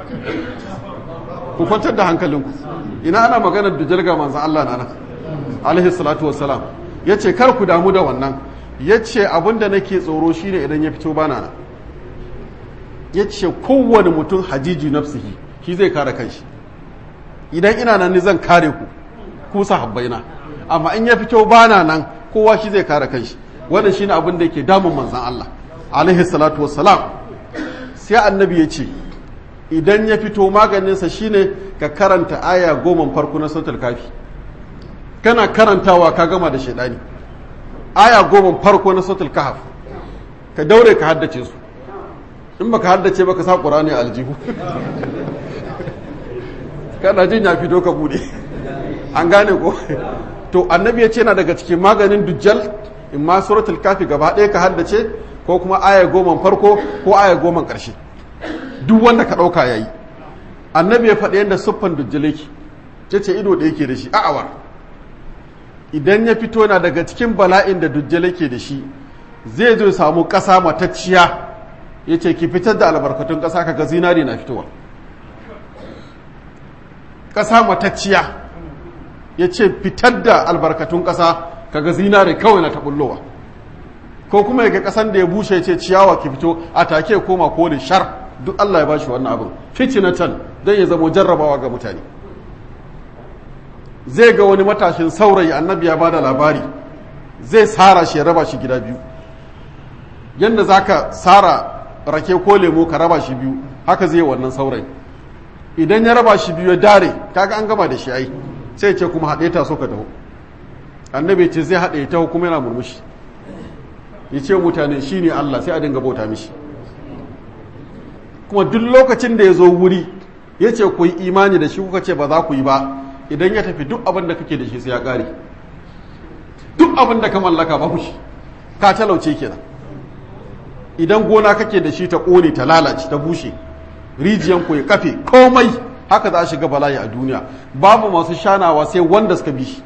ku kwantar da hankalinku ina ana maganar dujjal ga manzan Allah na nan alaihi salatu wassalam ya ce kar ku damu da wannan ya ce abinda nake tsoro shine idan ya fito bana nan ya ce kowane mutum hajiji nafsihi shi zai kare kanshi idan ina nan ni zan kare ku ku sahabbaina amma in ya fito bana nan kowa shi zai kare kanshi wannan shine abin da yake damun manzon Allah alaihi salatu wassalam sai annabi ya ce idan ya fito maganinsa shine ka karanta aya goma farko na sautul kafi kana karantawa ka gama da shaidani aya goma farko na sautul kahf ka daure ka haddace su in baka haddace baka sa qur'ani a aljihu kana jin ya fito ka bude an gane ko to annabi ya ce na daga cikin maganin dujjal in ma suratul kafi gaba ɗaya ka haddace ko kuma aya goma farko ko aya goma ƙarshe duk wanda ka ɗauka ya yi annabi ya faɗi yadda siffan dujjal yake ce ce ido da yake da shi a'awar idan ya fito na daga cikin bala'in da dujjal yake da shi zai zo samu ƙasa matacciya ya ce ki fitar da albarkatun ƙasa kaga zinari na fitowa ƙasa matacciya ya ce fitar da albarkatun ƙasa kaga zinare kawai na taɓullowa ko kuma ya ga ƙasan da ya bushe ya ce ciyawa ki fito a take ya koma kone shar duk Allah ya bashi wannan abin fitinatan don ya zamo jarrabawa ga mutane zai ga wani matashin saurayi annabi ya ba da labari zai sara shi ya raba shi gida biyu yadda za ka sara rake ko lemo ka raba shi biyu haka zai wannan saurayi idan ya raba shi biyu ya dare kaga an gama da shi ai sai ce kuma haɗe ta so ka taho annabi ce zai haɗe ta kuma yana murmushi ya ce mutane shi ne Allah sai a dinga bauta mishi kuma duk lokacin da ya zo wuri ya ce ku yi imani da shi kuka ce ba za ku yi ba idan ya tafi duk abin da kake da shi sai ya ƙare duk abin da ka mallaka babu shi ka talauce kenan idan gona kake da shi ta ƙone ta lalace ta bushe rijiyan ku ya kafe komai haka za a shiga bala'i a duniya babu masu shanawa sai wanda suka bi shi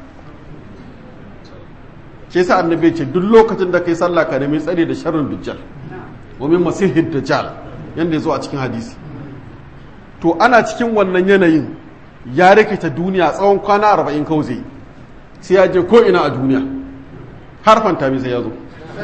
ke sa annabi ce duk lokacin da kai sallah ka nemi tsare da sharrin dujjal wa min masihid dajjal yanda ya zo a cikin hadisi to ana cikin wannan yanayin ya rikita duniya tsawon kwana arba'in kawai zai sai ya je ko ina a duniya har fantami sai ya zo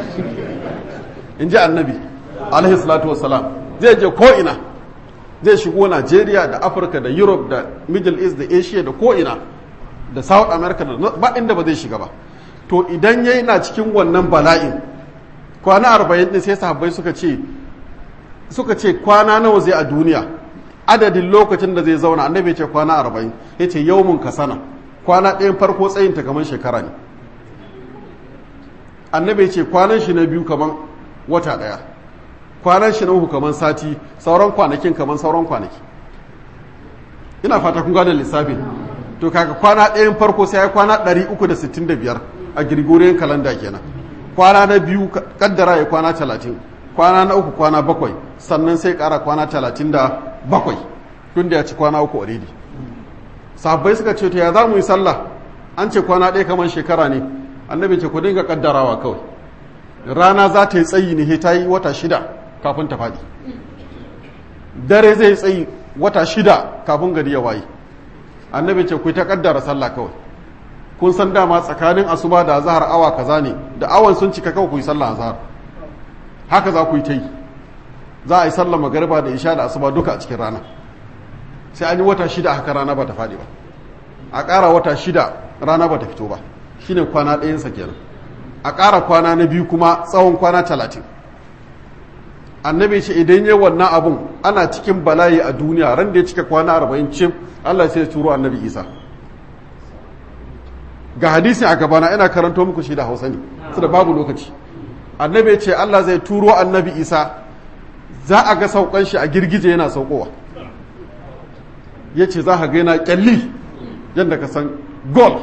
in ji annabi alaihi salatu wassalam zai je ko ina zai shigo Najeriya da Afirka da Europe da Middle East da Asia da ko ina da South America da ba inda ba zai shiga ba to idan yayi na cikin wannan bala'in kwana arba'in din sai sahabbai suka ce suka ce kwana nawa zai a duniya adadin lokacin da zai zauna annabi ce kwana arba'in ya ce yawmun ka sana kwana ɗayan farko tsayin ta kamar shekara ne annabi ce kwanan shi na biyu kamar wata ɗaya kwanan shi na uku kamar sati sauran kwanakin kamar sauran kwanaki ina fata kun gane lissafin to kaga kwana ɗayan farko sai ya kwana 365 a Gregorian calendar kenan kwana na biyu kaddara ya kwana 30 kwana na uku kwana bakwai sannan sai kara kwana 37 tun da ya ci kwana uku already sahabbai suka ce to ya za mu yi sallah an ce kwana ɗaya kamar shekara ne annabi ce ku dinga kaddarawa kawai rana za ta yi tsayi ne ta yi wata shida kafin ta faɗi dare zai tsayi wata shida kafin gari ya waye annabi ce ku ta kaddara sallah kawai kun san dama tsakanin asuba da azhar awa kaza ne da awan sun cika kawai ku yi sallah azhar haka za ku yi ta yi za a yi sallah magariba da isha da asuba duka a cikin rana sai an yi wata shida haka rana ba ta faɗi ba a ƙara wata shida rana ba ta fito ba shine kwana ɗayansa kenan a ƙara kwana na biyu kuma tsawon kwana talatin annabi ce idan yi wannan abun ana cikin bala'i a duniya ran da ya cika kwana arba'in cim allah sai ya turo annabi isa ga hadisi a gabana ina karanto muku shi da hausa ne su da babu lokaci annabi ce allah zai turo annabi isa za a ga saukan shi a girgije yana saukowa ya ce za a ga yana kyalli yadda ka san golf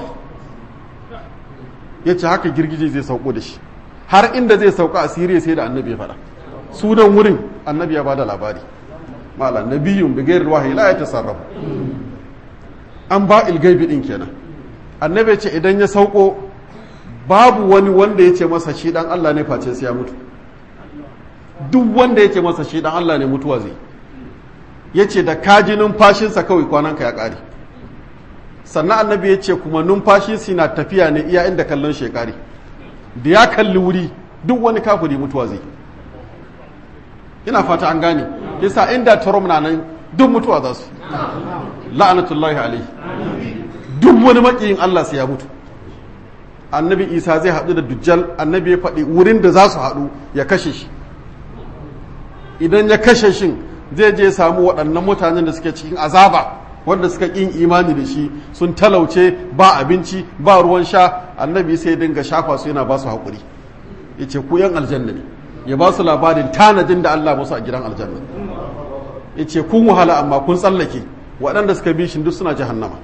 ya ce haka girgije zai sauko da shi har inda zai sauka a siriya sai da annabi ya faɗa sunan wurin annabi ya ba da labari mala nabiyun bigayar wahayi la ya tasarrafu an ba ilgaibi din kenan annabi ya ce idan ya sauko babu wani wanda ya ce masa shi dan Allah ne face sai ya mutu duk wanda ya ce masa shi dan Allah ne mutuwa zai ya ce da kaji numfashinsa kawai kwananka ya ƙare sannan annabi ya ce kuma numfashi na tafiya ne iya inda kallon shekari da ya kalli wuri duk wani kafiri mutuwa zai ina fata an gane yasa inda tarom na nan duk mutuwa za su la'anatullahi alaihi duk wani makiyin Allah sai ya mutu annabi isa zai haɗu da dujjal annabi ya faɗi wurin da za su haɗu ya kashe shi idan ya kashe shin zai je samu waɗannan mutanen da suke cikin azaba wanda suka ƙin imani da shi sun talauce ba abinci ba ruwan sha annabi sai dinga shafa su yana ba su haƙuri ya ce ku yan aljanna ne ya ba su labarin tanadin da Allah musu a gidan aljanna ya ce kun wahala amma kun tsallake waɗanda suka bi shi duk suna jahannama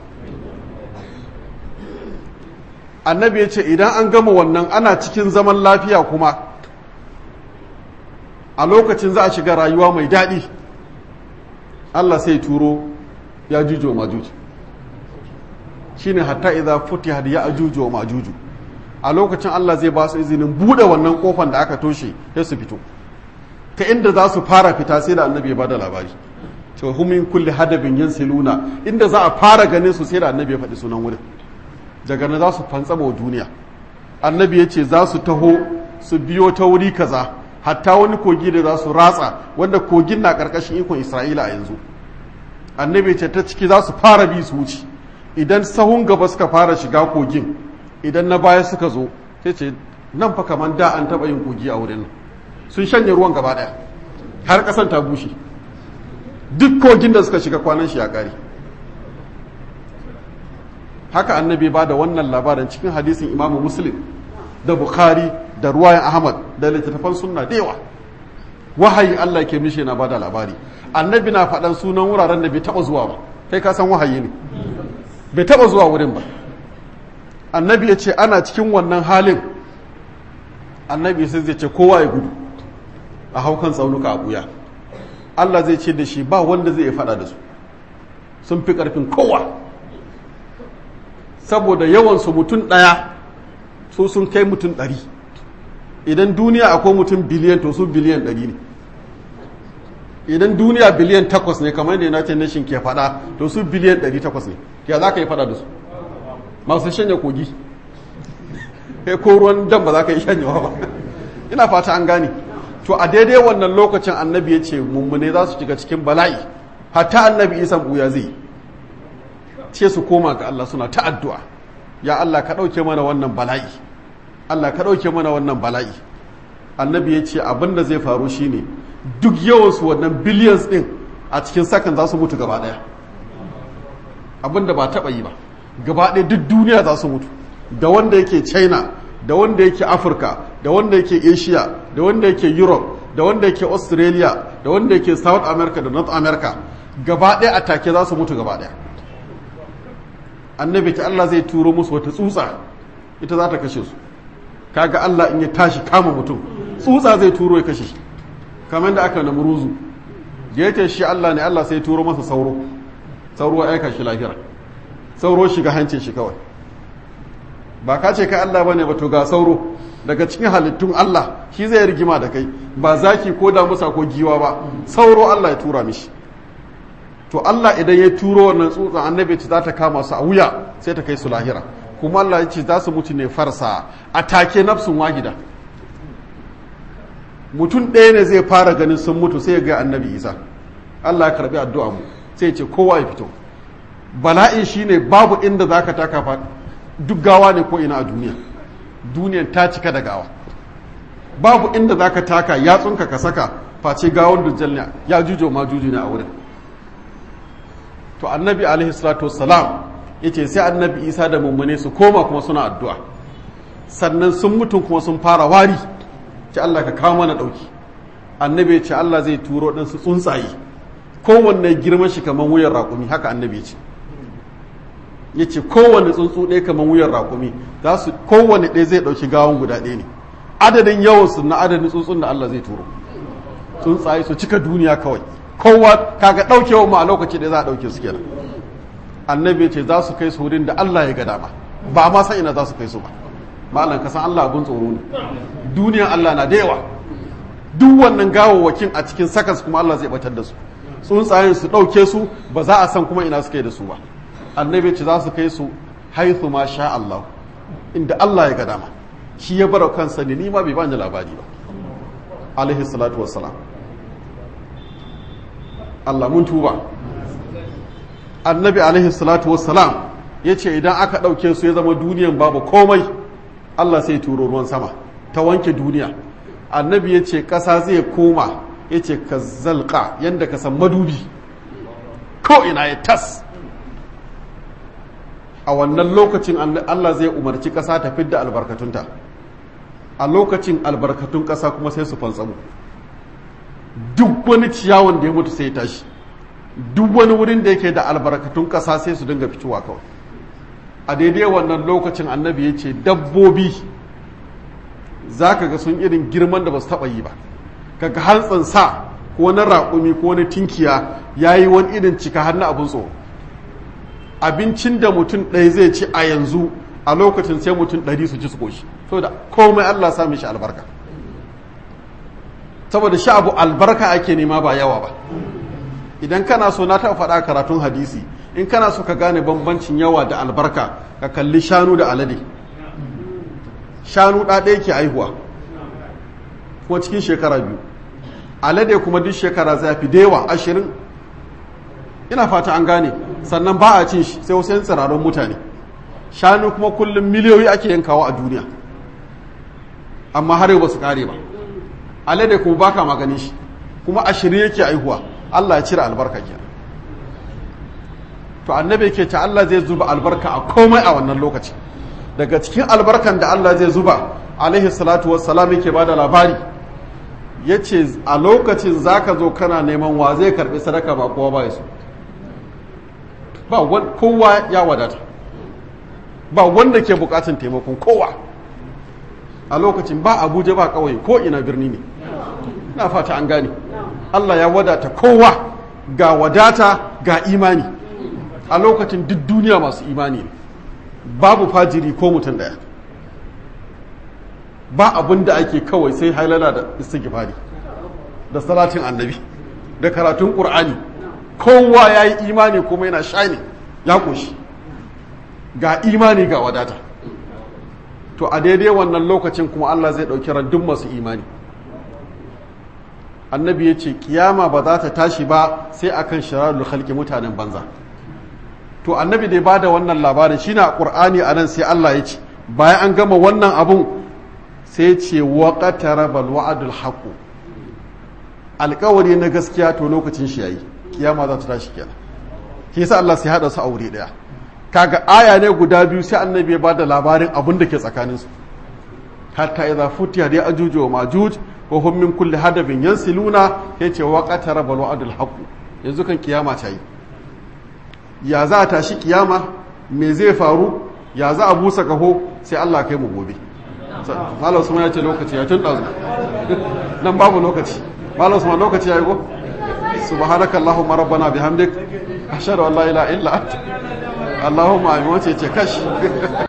annabi ya ce idan an gama wannan ana cikin zaman lafiya kuma a lokacin za a shiga rayuwa mai daɗi Allah sai turo ya juju wa majuju shine hatta idza futihat ya ajuju wa majuju a lokacin Allah zai ba su izinin bude wannan kofan da aka toshe sai su fito ta inda za su fara fita sai da annabi ya bada labari to humin kulli hadabin yansiluna inda za a fara ganin su sai da annabi ya faɗi sunan wurin daga nan za su fantsama wa duniya annabi ya ce za su taho su biyo ta wuri kaza hatta wani kogi da za su ratsa wanda kogin na ƙarƙashin ikon isra'ila a yanzu annabi ce ta ciki za su fara bi su wuce idan sahun gaba suka fara shiga kogin idan na baya suka zo sai ce nan fa kamar da an taɓa yin kogi a wurin nan sun shanye ruwan gaba ɗaya har ƙasan ta bushe duk kogin da suka shiga kwanan shi ya ƙare haka annabi ba da wannan labarin cikin hadisin imamu muslim da bukhari da ruwayan ahmad da littattafan sunna da yawa wahayi allah ke mishi na bada labari annabi na faɗan sunan wuraren da bai taɓa zuwa ba kai ka san wahayi ne bai taɓa zuwa wurin ba annabi ya ce ana cikin wannan halin annabi sai zai ce kowa ya gudu a haukan tsaunuka a buya allah zai ce da shi ba wanda zai faɗa da su sun fi ƙarfin kowa saboda yawansu mutum ɗaya su sun kai mutum ɗari idan duniya akwai mutum biliyan to su biliyan ɗari ne idan duniya biliyan takwas ne kamar da united nation ke faɗa to su biliyan ɗari takwas ne ya za ka yi faɗa da su masu shanya kogi kai ko ruwan dam ba za ka yi shanyawa ba ina fata an gane to a daidai wannan lokacin annabi ya ce mummune za su shiga cikin bala'i hatta annabi isan buya zai ce su koma ga Allah suna ta addu'a ya Allah ka ɗauke mana wannan bala'i Allah ka ɗauke mana wannan bala'i annabi ya ce abin da zai faru shine duk yawansu wannan billions ɗin a cikin sakan za su mutu gaba ɗaya abin da ba taɓa yi ba gaba ɗaya duk duniya za su mutu da wanda yake china da wanda yake afirka da wanda yake asia da wanda yake europe da wanda yake australia da wanda yake south america da north america gaba ɗaya a take za su mutu gaba ɗaya annabi ta Allah zai turo musu wata tsutsa ita za ta kashe su kaga Allah in ya tashi kama mutum tsutsa zai turo ya kashe shi kamar da aka namuruzu da yake shi Allah ne Allah sai turo masa sauro sauro ya aika shi lahira sauro shiga hancin shi kawai ba ka ce kai Allah bane ba to ga sauro daga cikin halittun Allah shi zai rigima da kai ba zaki ko damusa ko giwa ba sauro Allah ya tura mishi to Allah idan ya turo wannan tsutsan annabi ce za ta kama su a wuya sai ta kai su lahira kuma Allah ya ce za su mutu ne farsa a take nafsun wahida mutum ɗaya ne zai fara ganin sun mutu sai ya ga annabi isa Allah ya karbi addu'a mu sai ya ce kowa ya fito bala'in shine babu inda zaka taka fa duk gawa ne ko ina a duniya duniyan ta cika da gawa babu inda zaka taka yatsunka ka saka face gawon dujjal ne ya jujo ma juju ne a wurin to annabi alaihi salatu wassalam yace sai annabi isa da mummune su koma kuma suna addu'a sannan sun mutum kuma sun fara wari ce Allah ka kawo mana dauki annabi ya ce Allah zai turo ɗin su tsuntsaye kowanne girman shi kamar wuyan raƙumi haka annabi ya ce ya ce kowanne tsuntsu ɗaya kamar wuyan raƙumi za su kowanne ɗaya zai ɗauki gawon guda ɗaya ne adadin yawansu na adadin tsuntsun da Allah zai turo tsuntsaye su cika duniya kawai kowa kaga ɗaukewa ma a lokaci da za a ɗauke su kenan annabi ce za su kai su wurin da Allah ya ga dama ba ma san ina za su kai su ba malam ka san Allah abun tsoro ne duniyan Allah na da yawa duk wannan gawawwakin a cikin sakas kuma Allah zai batar da su tsuntsayen su ɗauke su ba za a san kuma ina suke da su ba annabi ce za su kai su haithu ma sha Allah inda Allah ya ga dama shi ya bar kansa ne ni ma bai bani labari ba alaihi salatu wassalam Allah mun tuba annabi alaihi salatu wassalam ya ce idan aka ɗauke su ya zama duniyan babu komai Allah sai turo ruwan sama ta wanke duniya annabi ya ce ƙasa zai koma ya ce ka zalƙa yadda ka san madubi ko ina ya tas a wannan lokacin Allah zai umarci ƙasa ta fidda albarkatunta a lokacin albarkatun ƙasa kuma sai su fantsamu duk wani ciyawan da ya mutu sai ya tashi duk wani wurin da yake da albarkatun ƙasa sai su dinga fitowa kawai a daidai wannan lokacin annabi ya ce dabbobi za ka ga sun irin girman da ba su taɓa yi ba kaga hantsin sa ko na raƙumi ko na tinkiya ya yi wani irin cika har na abin tsoro abincin da mutum ɗaya zai ci a yanzu a lokacin sai mutum ɗari su ci su ƙoshi saboda komai allah sa mishi albarka saboda shi abu albarka ake nema ba yawa ba idan kana so na taɓa faɗa karatun hadisi in kana so ka gane bambancin yawa da albarka ka kalli shanu da alade shanu ɗaɗaya ke aihuwa kuma cikin shekara biyu alade kuma duk shekara zafi da yawa ashirin ina fata an gane sannan ba a cin shi sai wasu yin tsirarun mutane shanu kuma kullum miliyoyi ake yankawa a duniya amma har yau ba su kare ba alade kuma baka maganin shi kuma ashirin yake aihuwa Allah ya cire albarka ke to annabi ke ta Allah zai zuba albarka a komai a wannan lokaci daga cikin albarkan da Allah zai zuba alaihi salatu wassalam yake bada labari yace a lokacin zaka zo kana neman wa zai karbi sadaka ba kowa ba su ba kowa ya wadata ba wanda ke bukatun taimakon kowa a lokacin ba abuja ba kawai ko ina birni ne na fata an gane Allah ya wadata kowa ga wadata ga imani a lokacin duk duniya masu imani ne babu fajiri ko mutum daya ba abin da ake kawai sai hailala da istighfari da salatin annabi da karatun qur'ani kowa ya yi imani kuma yana shani ya ƙoshi ga imani ga wadata to a daidai wannan lokacin kuma Allah zai ɗauki randun masu imani annabi ya ce kiyama ba za ta tashi ba sai akan shirarul halki mutanen banza to annabi dai ba da wannan labarin shi na ƙur'ani a nan sai Allah ya ce bayan an gama wannan abun sai ce waƙatara bal wa'adul haƙu alƙawari na gaskiya to lokacin shi yayi kiyama za ta tashi kenan shi yasa Allah sai hada su aure daya kaga aya ne guda biyu sai annabi ya bada labarin abin da ke tsakanin su hatta idza futiya da ajuj wa majuj wa hum min kulli hadabin yansiluna yace wa qatara bal wa'dul haqq yanzu kan kiyama ta yi ya za a tashi kiyama me zai faru ya za a busa kaho sai Allah kai mu gobe malam Usman ya ce lokaci ya tun dazu nan babu lokaci malam Usman lokaci ya yi go سبحانك اللهم ربنا بحمدك أشهد أن لا إله إلا أنت اللهم أمين وتي كش